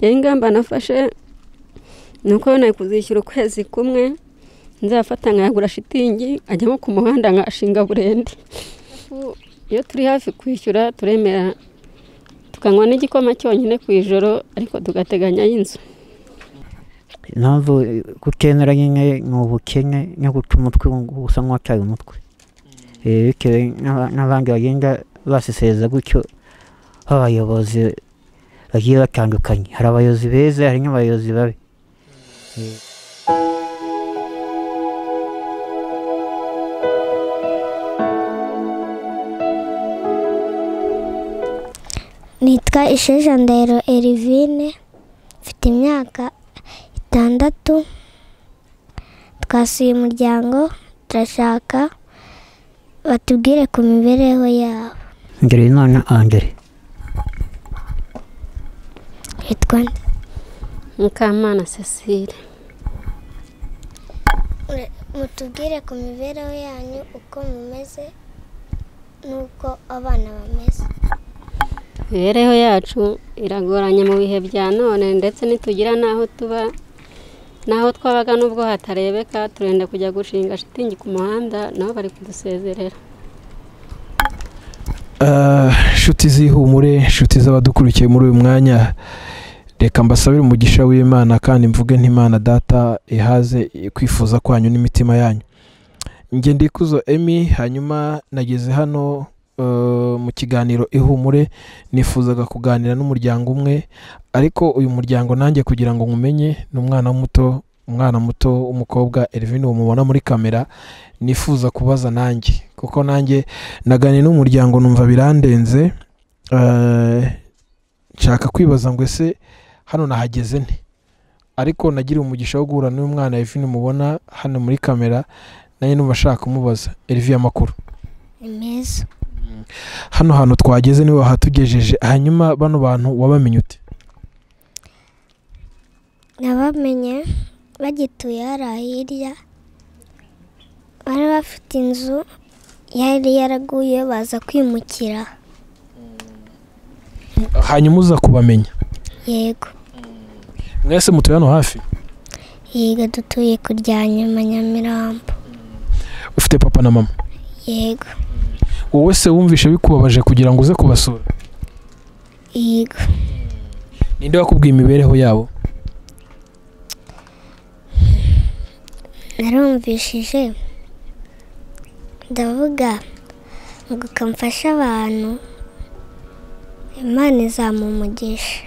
rero ingamba nafashe ni uko nawe kuzishyura ukwezi kumwe nzafata nkayagura shitingi ajyamo ku muhanda nkashinga burende iyo turi hafi kwishyura turemera tukanywa n'igikoma cyonyine ku ijoro ariko tugateganya y'inzu impamvu kutemera nyine ni ubukene no guca umutwe gusa nk'uwataye umutwe bitewe n'abandi bagenda basesereza gutyo b'abayobozi bagiye batandukanye hari abayobozi beza hari n'abayobozi babi nitwa isheja ndahiro erivine mfite imyaka itandatu twasuye umuryango turashaka batubwire ku mibereho yabo ngirimana andire Witwa nde? mukamana cecile Mure- mutubwire ku mibereho yanyu uko mumeze n'uko abana bameze imibereho yacu iragoranye mu bihe bya none ndetse nitugira n'aho tuba n'aho twabaga n'ubwo hatarebeka turenda kujya gushinga shitingi ku muhanda nabo bari kudusezerera inshuti z'ihumure inshuti z'abadukurikiye muri uyu mwanya reka mbasabire umugisha w'imana kandi mvuge ntimana data ihaze kwifuza kwanyu n'imitima yanyu njye ndikuzo emi hanyuma nageze hano eh, mu kiganiro ihumure nifuzaga kuganira n'umuryango umwe ariko uyu muryango nanjye kugira ngo nkumenye ni umwana muto umwana muto w'umukobwa Elvin uwo mubona muri kamera nifuza kubaza nanjye kuko nanjye naganiye n'umuryango numva birandenze eh, nshaka kwibaza ngo ese hano nahageze nte ariko nagiriye umugisha wo guhura n'uyu mwana Elvin mubona hano muri kamera nanjye numva nshaka kumubaza Elvin amakuru ni meza hano hantu twageze niwe wahatugejeje hanyuma bano bantu wabamenye ute nabamenye bagituye hariya hirya bari bafite inzu yari yaraguye baza kwimukira hanyuma uza kubamenya yego mwese mutuye hano hafi yiga dutuye ku rya nyuma nyamirambo ufite papa na mama yego wowe se wumvishe bikubabaje kugira ngo uze kubasura yiga ninde wakubwiye imibereho yabo narumvishije ndavuga ngo kamfashe abantu imana izamumugisha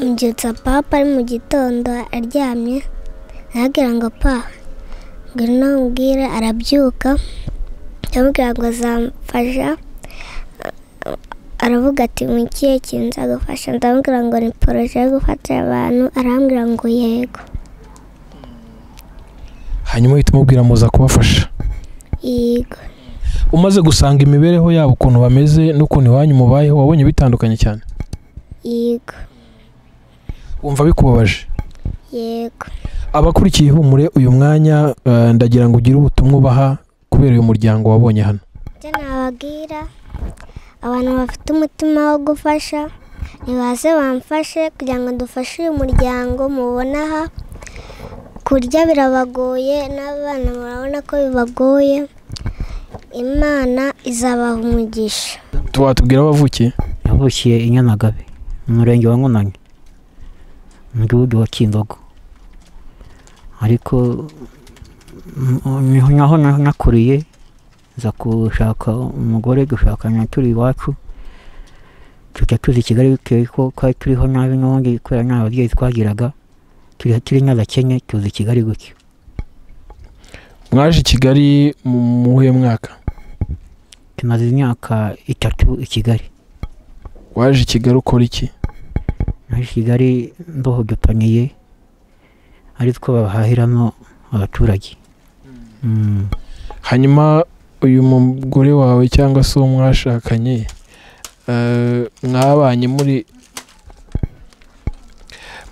mbyutsa papa ari mu gitondo aryamye nabwira ngo pa ngwino umubwire arabyuka ndamubwira ngo azamfasha aravuga ati mu kihe kintu nzagufasha ndamubwira ngo ni poroje yo gufatira abantu arambwira ngo yego hanyuma uhita umubwira muza kubafasha yego umaze gusanga imibereho yabo ukuntu bameze n'ukuntu iwanyu mubayeho wabonye bitandukanye cyane yego wumva bikubabaje yego abakurikiye ihumure uyu mwanya eh, ndagira ngo ugire ubutumwa ubaha kubera uyu muryango wabonye hano ibyo nababwira abantu bafite umutima wo gufasha nibaze bamfashe kugira ngo dufashe uyu muryango mubona aha kurya birabagoye n'abana murabona ko bibagoye imana izabaha umugisha watubwira aho wavukiye yavukiye i nyamagabe mu murenge wa nkunani mu gihugu wa kindogo ariko mm, niho naho naho nakuriye nza gushaka umugore dushakana turi iwacu tujya tuza i kigali bitewe ko twari turiho nabi n'ubundi kubera nta babyeyi twagiraga turi turi n'abakene tuza i kigali gutyo mwaje i kigali mu muhuye mwaka tumaze imyaka itatu i kigali waje i kigali ukora iki muri kigali mboho dupaniye ari two bahahiramo abaturage Mm. hanyuma uyu mugore wawe cyangwa se uwo mwashakanye eh, mwabanye muri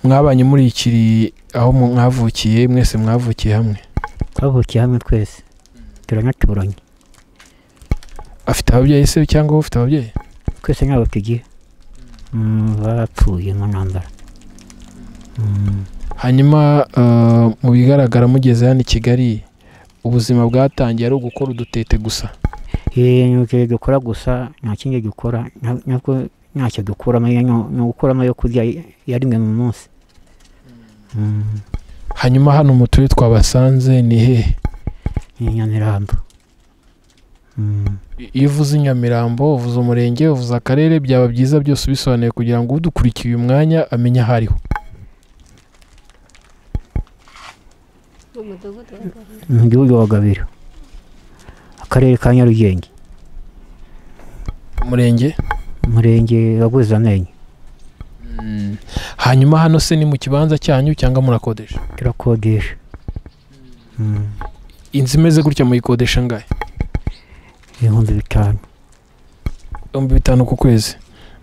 mwabanye muri ikiri aho mu- mwavukiye mwese mwavukiye hamwe twavukiye hamwe twese turanaturanye afite ababyeyi se cyangwa wowe ufite ababyeyi twese ntabwo tugiye mm, bapfuye mu ntambara Mm, hanyuma eh, mu bigaragara mugeze hano i kigali ubuzima bwatangiye ari ugukora udutete gusa eh, ni ibyo dukora gusa nta kindi dukora nta- ntabwo ntacyo dukuramo iyo ni- ni ugukuramo yo kurya ya rimwe mu munsi Mm, hanyuma hano mutuye twabasanze ni hehe ni nyamirambo Mm. iyo uvuze i nyamirambo uvuze umurenge uvuze akarere byaba byiza byose ubisobanuye kugira ngo udukurikiye uyu mwanya amenye aho ariho umudugudu wa Gahunga. mu gihugu wa gabiro akarere ka nyarugenge umurenge umurenge wa buzamenyo Mm. hanyuma hano se ni mu kibanza cyanyu cyangwa murakodesha turakodesha Mm, inzu imeze gutya muyikodesha angahe ibihumbi bitanu ibihumbi bitanu ku kwezi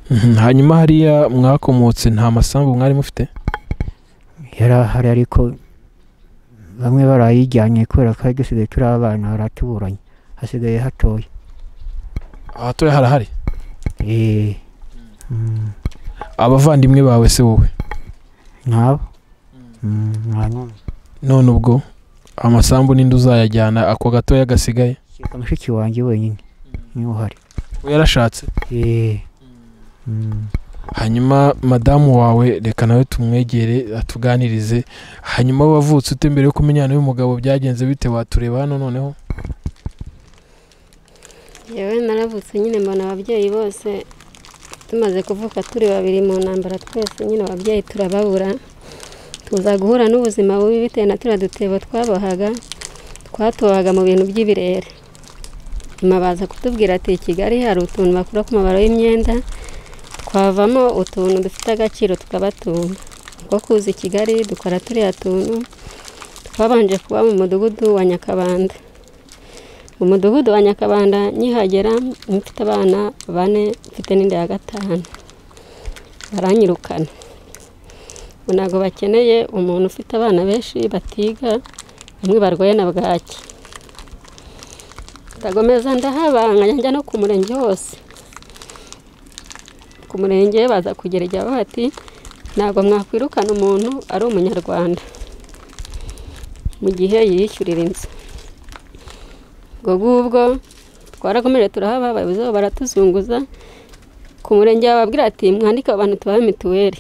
Mhm. hanyuma hariya mwakomotse nta masambu mwari mufite yari ahari ariko bamwe barayijyanye kubera ko hari dusigaye turi abana baratuburanye hasigaye hatoya ahatoya harahari Eh, mm, abavandimwe bawe se wowe nk'abo Mm, nta n'umwe. none ubwo amasambu n'indi uzayajyana ako gatoya gasigaye kereka mushiki wanjye wenyine niwe uhari we yarashatse Eh, mm, hanyuma madamu wawe reka nawe tumwegere atuganirize hanyuma wavutse ute mbere yo kumenyana n'uyu mugabo byagenze bite watureba hano noneho yewe naravutse nyine mbona ababyeyi bose tumaze kuvuka turi babiri mu ntambara twese nyine ababyeyi turababura tuza guhura n'ubuzima bubi bitewe na turiya dutebo twabohaga twatohaga mu bintu by'ibirere nyuma baza kutubwira ati i kigali hari utuntu bakura ku mabaro y'imyenda twavamo utuntu dufite agaciro tukabatunga kuko kuza i kigali dukora turiya tuntu twabanje kuba mu mudugudu wa nyakabanda mu mudugudu wa nyakabanda nkihagera mfite abana bane mfite n'indi ya gatanu baranyirukana Ubu ntabwo bakeneye umuntu ufite abana benshi batiga bamwe barwaye na bwaki ndagomeza ndahabanga njya no ku murenge hose ku murenge baza kugera igihe baba bati ntabwo mwakwirukana umuntu ari umunyarwanda mu gihe yiyishyurira inzu ubwo ngubwo twarakomeje turahaba abayobozi babo baratuzunguza ku murenge bababwira ati mwandike abo bantu tubahe mituweli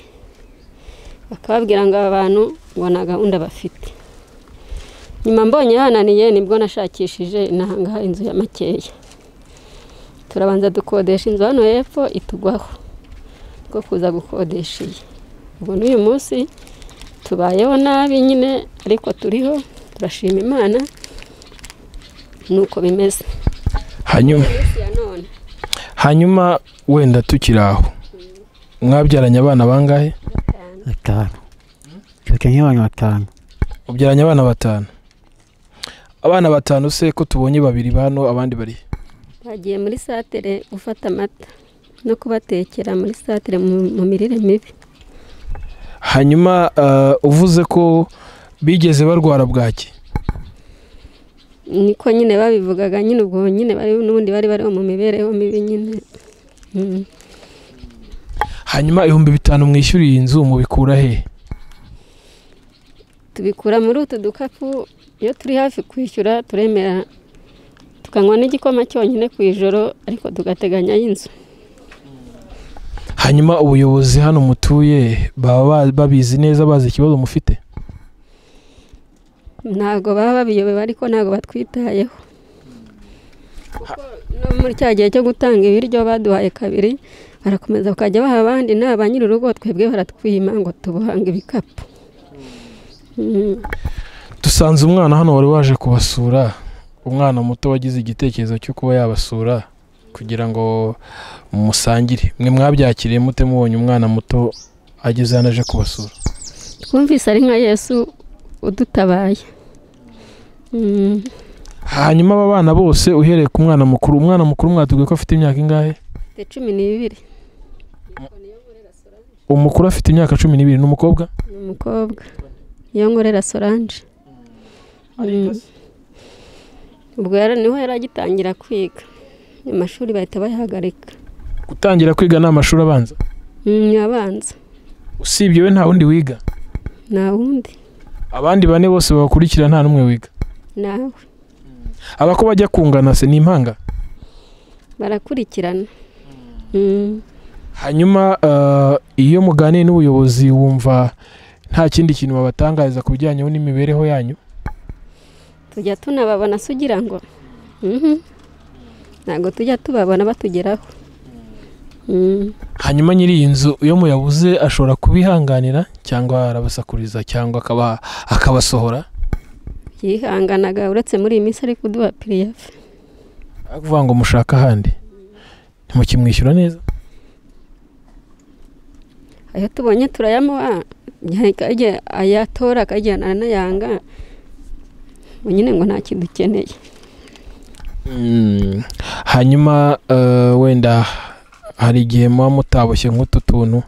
bakababwira ngo aba bantu ngo nta gahunda bafite nyuma mbonye hananiye nibwo nashakishije inanga inzu ya makeya turabanza dukodesha inzu hano hepfo itugwaho bwo kuza gukodesha iyi ubu n'uyu munsi tubayeho nabi nyine ariko turiho turashima imana nuko bimeze hanyuma Isi ya none hanyuma wenda tukiri aho mwabyaranye abana bangahe batanu turuta nk'abantu batanu ubyaranye abana batanu abana batanu se ko tubonye babiri bano abandi bari he? bagiye muri satere gufata amata no kubatekera muri satere mu mu mirire mibi hanyuma eh, uvuze ko bigeze barwara bwaki niko nyine babivugaga nyine ubwo nyine bari n'ubundi bari bariho mu mibereho mibi nyine Mm. hanyuma ibihumbi bitanu mwishyura iyi nzu mubikura he tubikura muri utu dukapu iyo turi hafi kwishyura turemera tukanywa n'igikoma cyonyine ku ijoro ariko tugateganya y'inzu hanyuma ubuyobozi hano mutuye baba ba- babizi neza bazi ikibazo mufite ntabwo baba babiyobewe ariko ntabwo batwitayeho kuko no muri cya gihe cyo gutanga ibiryo baduhaye kabiri barakomeza bakajya baha abandi nta ba nyiri urugo twebwe baratwima ngo tubuhange ibikapu Mm. dusanze umwana hano wari waje kubasura umwana muto wagize igitekerezo cyo kuba yabasura kugira ngo musangire mwe mwabyakiriye mute mubonye umwana muto ageze hano aje kubasura twumvise ari nka yesu udutabaye Mm. hanyuma aba bana bose uhereye ku mwana mukuru umwana mukuru mwatubwiye ko afite imyaka ingahe Mfite cumi n'ibiri umukuru afite imyaka cumi n'ibiri n'umukobwa ni umukobwa iyo nkorera solange Mm. ubwo yari niho yari agitangira kwiga amashuri bahita bayahagarika gutangira kwiga ni amashuri abanza nyabanza usibye we nta wundi wiga nta wundi abandi bane bose babakurikira nta n'umwe wiga nawe abako bajya kungana se ni impanga barakurikirana Mm. hanyuma eh, iyo muganiye n'ubuyobozi wumva nta kindi kintu babatangariza ku bijyanye n'imibereho yanyu tujya tunababona se ugira ngo Mhm. ntabwo tujya tubabona batugeraho Mm. hanyuma nyiri iyi nzu iyo muyabuze ashobora kubihanganira cyangwa arabasakuriza cyangwa akaba akabasohora yihanganaga uretse muri iyi minsi ari kuduha piriyafe ari kuvuga ngo mushaka ahandi ntimukimwishyura neza ayo tubonye turayamuha igihe ayatora akajyana anayanga ngo nyine ngo nta kintu ukeneye Mm. hanyuma eh, wenda hari igihe muba mutaboshye nk'utu tuntu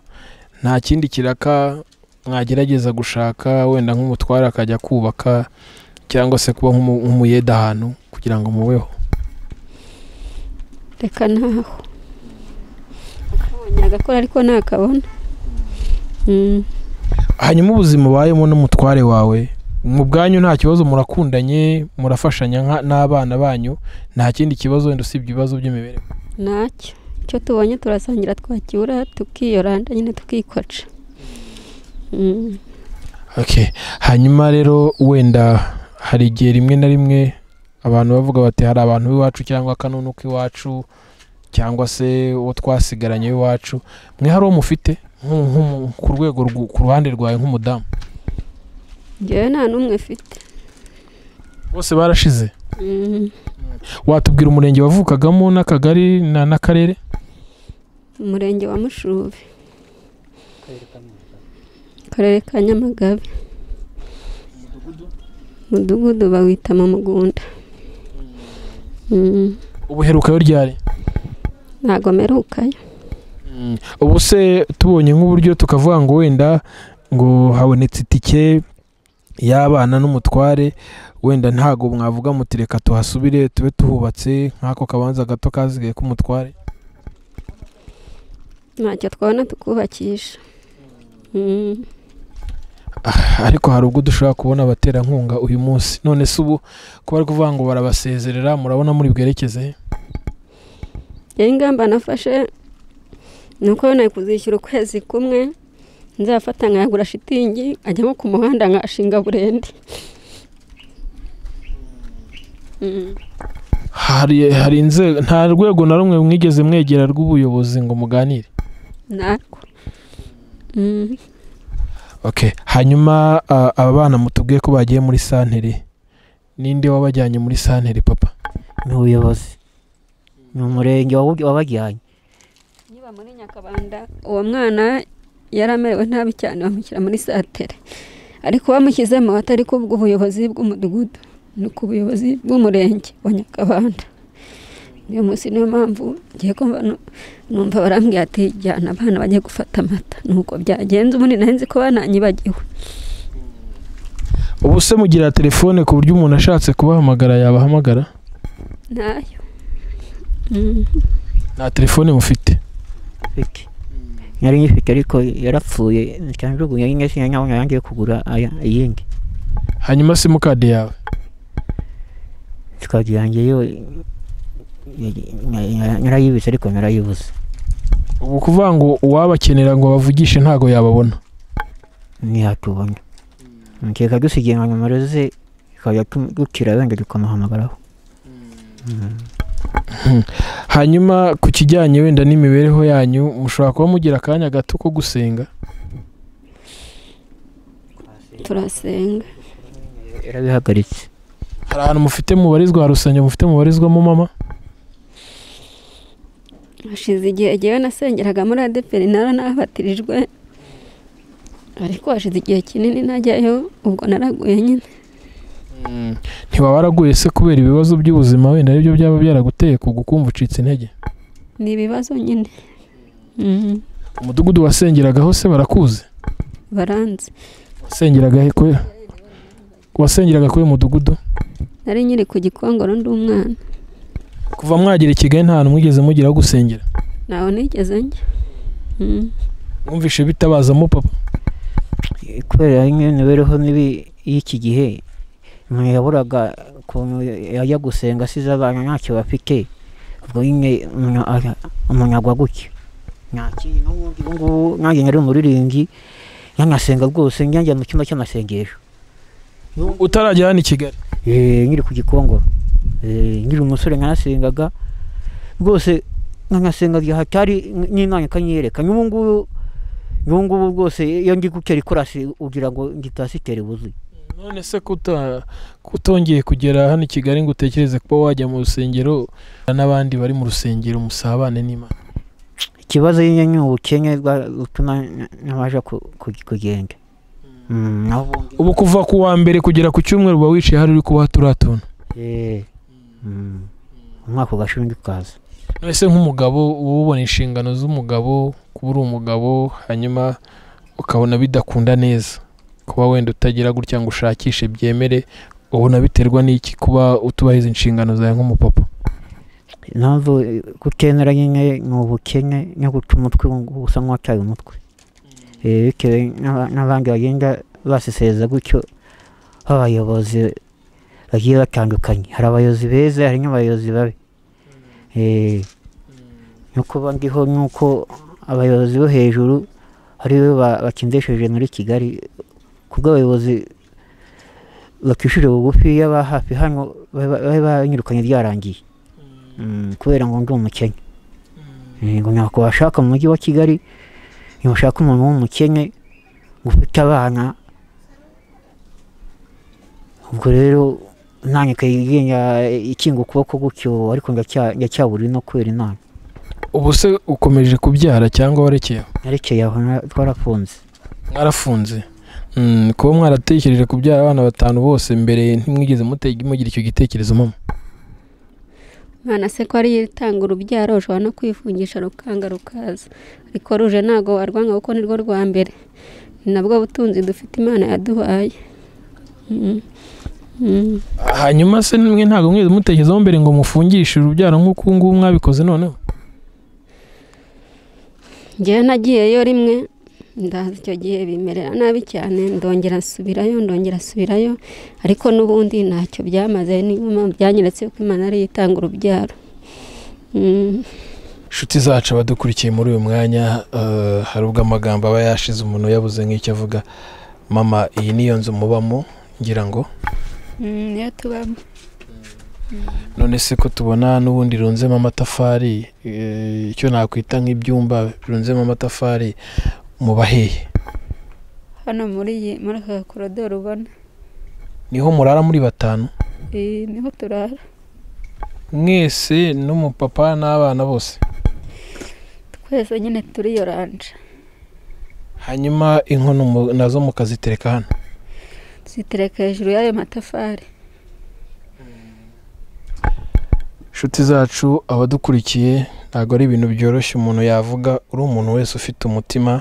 nta kindi kiraka mwagerageza gushaka wenda nk'umutware akajya kubaka cyangwa se kuba nk'umu- nk'umuyede ahantu kugira ngo mubeho reka ntaho akabonye agakora ariko ntakabona Mm. hanyuma ubuzima ubayemo n'umutware wawe mu bwanyu nta kibazo murakundanye murafashanya nka- n'abana banyu nta kindi kibazo wenda usibye ibibazo by'imibereho ntacyo icyo tubonye turasangira twakibura tukiyoranda nyine tukikwaca Mm. Okay. hanyuma rero wenda hari igihe rimwe na rimwe abantu bavuga bati hari abantu b'iwacu cyangwa akanunu k'iwacu cyangwa se uwo twasigaranye w'iwacu mwe hari uwo mufite Nk- nk- ku rwego rw- ku ruhande rwawe nk'umudamu njyewe nta n'umwe mfite bose barashize watubwira umurenge wavukagamo n'akagari na- n'akarere umurenge wa mushubi akarere ka nyamagabe umudugudu bawita mu mugunda Mm, ubuherukayo ryari ntago merukayo Mm. ubu se tubonye nk'uburyo tukavuga ngo wenda ngo habonetse itike y'abana n'umutware wenda ntago mwavuga muti reka tuhasubire tube tuhubatse nk'ako kabanza gato kasigaye k'umutware ntacyo twabona tukubakisha Mm, Ah, ariko hari ubwo dushobora kubona abaterankunga uyu munsi none se ubu kuba ari kuvuga ngo barabasezerera murabona muri bwerekeze he? njyewe ingamba nafashe ni uko nawe kuzishyura ukwezi kumwe nzafata nkayagura shitingi ajyamo ku muhanda nkashinga burende Mm. hari hari inzego nta rwego na rumwe mwigeze mwegera rw'ubuyobozi ngo muganire narwo Mm, Okay. Hanyuma ah, aba bana mutubwiye ko bagiye muri santere ninde wabajyanye muri santere papa ni ubuyobozi ni umurenge wabu- wabajyanye niba muri nyakabanda uwo mwana yari amerewe nabi cyane bamushyira muri satere ariko bamushyizemo atari ku bw'ubuyobozi bw'umudugudu ni ku buyobozi bw'umurenge wa nyakabanda uyu munsi niyo mpamvu ngiye kumva nu- numva barambwiye ati jyana abana bajye gufata amata nuko byagenze ubundi nari nzi ko bananyibagiwe ubu se mugira telefone ku buryo umuntu ashatse kubahamagara yabahamagara nayo Mm. nta telefone mufite mfite nari nyifite ariko yarapfuye cyanjugunya rimwe sinanyabona yangiye kugura aya- iyindi hanyuma simukadi yawe sikadi yanjye yo nara- nara- narayibitse ariko narayibuze ubu kuvuga ngo uwabakenera ngo bavugishe ntago yababona ntihatubona mukeka dusigiye nka nomero ze tukajya tu- dukira wenda tukamuhamagaraho Mm. hanyuma ku kijyanye wenda n'imibereho yanyu mushobora kuba mugira akanya gato ko gusenga turasenga yarabihagaritse hari ahantu mufite mubarizwa hari urusengero mufite mubarizwamo mama hashize igihe jyewe nasengeraga muri adeperi nara nabatirijwe ariko hashize igihe kinini ntajyayo ubwo naraguye nyine ntiwaba waraguye se kubera ibibazo by'ubuzima wenda aribyo byaba byaraguteye ku gukumva ucitse intege ni ibibazo nyine Mhm. umudugudu wasengeragaho se barakuzi baranzi wasengeraga he kwe wasengeraga kwe mudugudu nari nyiri ku gikongoro ndi umwana kuva mwagera i kigali nta hantu mwigeze mugera aho gusengera ntawe nigeze njya Mhm. mwumvishe bitabazamo papa kubera imwe imibereho mibi y'iki gihe umuntu yaburaga ukuntu yajya gusenga asize abana ntacyo bafite ubwo nyine umuntu aga- umuntu agwa gutya nta kindi n'ubundi ubu ngubu nanjye nari umuririmbyi yanasenga rwose njya njya mu cyumba cy'amasengesho utarajya hano i kigali Eh, nkiri ku gikongoro Eh, nkiri umusore nkanasengaga rwose nkanasenga igihe hatari n'imana ikanyereka n'ubu ngubu n'ubu ngubu rwose iyo ndi gutera ikorasi ugira ngo ngitasitere buzuye none se kuta kutongeye kugera hano i kigali ngo utekereze kuba wajya mu rusengero n'abandi bari mu rusengero musabane n'imana ikibazo nyine ni ubukene bwa- butuma n- ntabasha ku- ku- kugenda Mm, naho ubundi- ubu kuva ku wa mbere kugera ku cyumweru uba wicaye hari uri kubaha turiya tuntu Eh, mm, umwaka ugashira undi ukaza none se nk'umugabo uba ubona inshingano z'umugabo kuba uri umugabo hanyuma ukabona bidakunda neza kuba wenda utagira gutya ngo ushakishe byemere ubona biterwa n'iki kuba utubahiriza inshingano zawe nk'umupapa impamvu eh, kutemera nyine ni ubukene no guca umutwe ngo usa nk'uwataye umutwe Eh, bitewe n'aba- n'abandi bagenda baseseza gutyo b'abayobozi bagiye batandukanye hari abayobozi beza hari n'abayobozi babi Eh, no kuba ndiho n'uko abayobozi bo hejuru ari bo ba- bakindesheje muri kigali kubwo abayobozi bakishurira bugufi y'aba hafi hano ba- bari banyirukanye ryarangiye Mm, kubera ngo ndi umukene Eh, ngo ntabwo washaka mu mujyi wa kigali ntibashaka umuntu w'umukene ngo ufite abana ubwo rero nanjye ikagenda ikinga ukuboko gutyo ariko ndacya- ndacyaburi no kubera inama ubu se ukomeje kubyara cyangwa warekeye aho? narekeye aho na- twarafunze mwarafunze Mm, kuba mwaratekereje kubyara abana batanu bose mbere ntimwigeze mutege mugira icyo gitekerezo mama mwana se ko ari itanga urubyaro ushobora no kwifungisha rukanga rukaza ariko ruje ntabwo warwanga kuko ni rwo rwa mbere ni nabwo butunzi dufite imana yaduhaye Mm. Mm. hanyuma se mwe ntabwo mwigeze mutekerezaho mbere ngo mufungishe urubyaro nk'uko ubu ngubu mwabikoze noneho njyewe nagiyeyo rimwe ndaza icyo gihe bimerera nabi cyane ndongera nsubirayo ndongera nsubirayo ariko n'ubundi ntacyo byamaze niyo mpamvu byanyeretse ko imana ari yo itanga urubyaro Mm. inshuti zacu abadukurikiye muri uyu mwanya eh, hari ubwo amagambo aba yashize umuntu yabuze nk'icyo avuga mama iyi niyo nzu mubamo ngira ngo Mm, niyo tubamo none se ko tubona n'ubundi runzemo amatafari eh, icyo nakwita nk'ibyumba runzemo amatafari muba hehe hano muri iyi- muri aka korodoro ubona niho murara muri batanu Eh, niho turara mwese n'umupapa n'abana bose twese nyine turiyoranje hanyuma inkono mu- nazo mukazitereka hano zitereka hejuru y'ayo matafari inshuti zacu abadukurikiye ntabwo ari ibintu byoroshye umuntu yavuga uri umuntu wese ufite umutima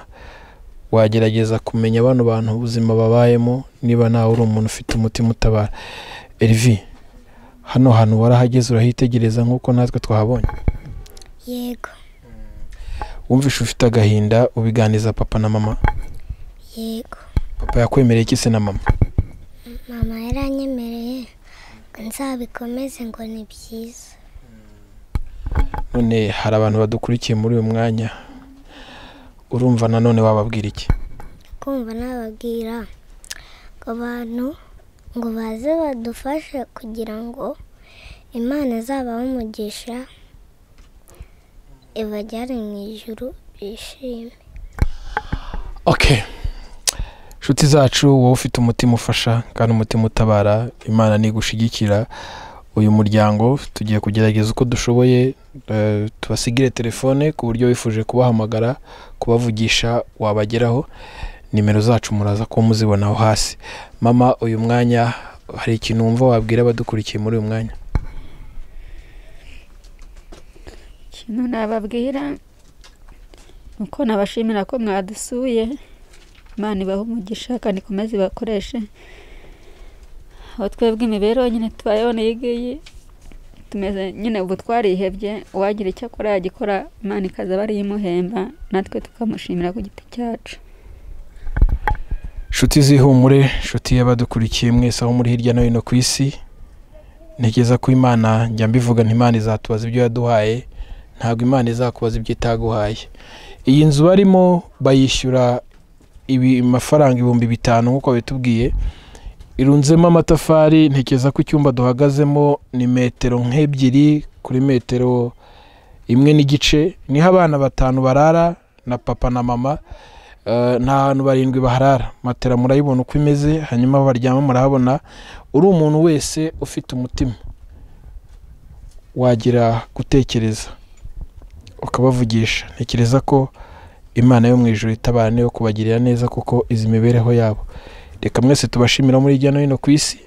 wagerageza kumenya bano bantu ubuzima babayemo niba nawe uri umuntu ufite umutima utabara erivi hano hantu warahageze urahitegereza nk'uko natwe twahabonye yego wumvishe ufite agahinda ubiganiza papa na mama yego papa yakwemereye iki se na mama mama yaranyemereye ngo nzabikomeze ngo ni byiza none hari abantu badukurikiye muri uyu mwanya urumva nanone wababwira iki kumva nababwira ngo abantu ngo baze badufashe kugira ngo imana izabahe umugisha ibajyane mu ijuru bishime okay inshuti zacu wowe ufite umutima ufasha kandi umutima utabara imana nigushigikira uyu muryango tugiye kugerageza uko dushoboye eh, tubasigire telefone ku buryo wifuje kubahamagara kubavugisha wabageraho nimero zacu muraza kuba muzibona aho hasi mama uyu mwanya hari ikintu wumva wabwira abadukurikiye muri uyu mwanya ikintu nababwira ni uko nabashimira ko mwadusuye imana ibahe umugisha kandi ikomeze ibakoreshe aho twebwe imibereho nyine tubayeho n'iyi ngiyi tumeze nyine ubu twarihebye uwagira icyo akora yagikora imana ikaza aba ariyo imuhemba natwe tukamushimira ku giti cyacu nshuti zihumure nshuti y'abadukurikiye mwese aho muri hirya no hino ku isi ntekereza ko imana njya mbivuga nti imana izatubaza ibyo yaduhaye ntabwo imana izakubaza ibyo itaguhaye iyi nzu barimo bayishyura ibi- amafaranga ibihumbi bitanu nk'uko bitubwiye irunzemo amatafari ntekereza ko icyumba duhagazemo ni metero nk'ebyiri kuri metero imwe n'igice niho abana batanu barara na papa na mama Eh, ni ahantu barindwi baharara matera murayibona uko imeze hanyuma aho baryama murahabona uri umuntu wese ufite umutima wagira gutekereza ukabavugisha ntekereza ko imana yo mu ijoro itabara niyo kubagirira neza kuko izi mibereho yabo reka mwese tubashimira muri hirya no hino ku isi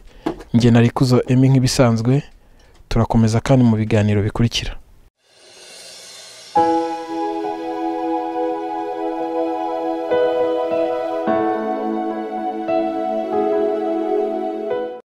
njye na rikuzo emi nk'ibisanzwe turakomeza kandi mu biganiro bikurikira